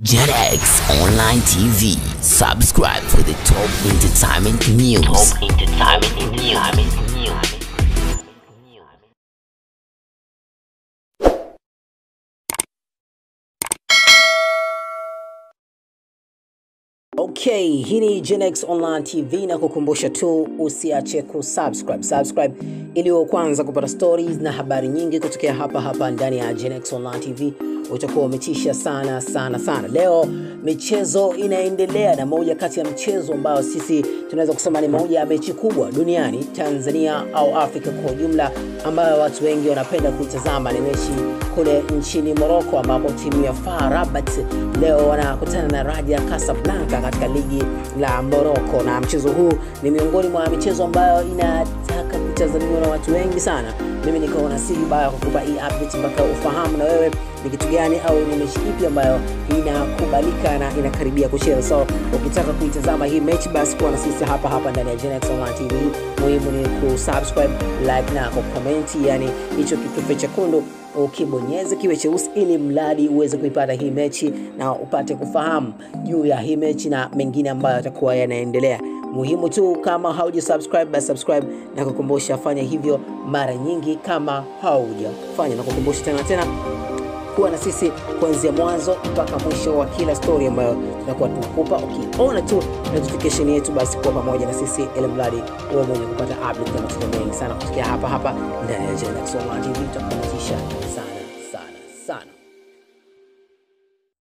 JetX Online TV. Subscribe for the top entertainment news. Top entertainment news. Okay, hii ni Genex Online TV na kukumbusha tu usiache kusubscribe. Subscribe ili uwe kwanza kupata stories na habari nyingi kutokea hapa hapa ndani ya Genex Online TV. Utakuwa umetisha sana sana sana. Leo michezo inaendelea na moja kati ya mchezo ambao sisi tunaweza kusema ni moja ya mechi kubwa duniani, Tanzania au Afrika kwa ujumla, ambayo watu wengi wanapenda kuitazama ni mechi kule nchini Morocco, ambapo timu ya FAR Rabat leo wanakutana na Raja Casablanca katika ligi la Morocco, na mchezo huu ni miongoni mwa michezo ambayo inataka kutazamiwa na watu wengi sana. Mimi nikaona si vibaya kukupa hii update mpaka ufahamu na wewe ni kitu gani au ni mechi ipi ambayo inakubalika na inakaribia kucheza. So ukitaka kuitazama hii mechi, basi kuwa na sisi hapa hapa ndani ya Genex Online TV. Muhimu ni kusubscribe, like na kucomment, yani hicho kitufe chekundu ukibonyeze kiwe cheusi, ili mradi uweze kuipata hii mechi na upate kufahamu juu ya hii mechi na mengine ambayo yatakuwa yanaendelea. Muhimu tu kama hauja subscribe, basi subscribe na kukumbusha, fanya hivyo mara nyingi kama haujafanya, na kukumbusha tena tena kuwa na sisi kuanzia mwanzo mpaka mwisho wa kila story ambayo tunakuwa tunakupa. Ukiona tu notification yetu, basi kuwa pamoja na sisi ili mradi uwe mwenye kupata update na matukio mengi sana kutokea hapa hapa ndani ya Genex Online TV. Tutakupatisha sana.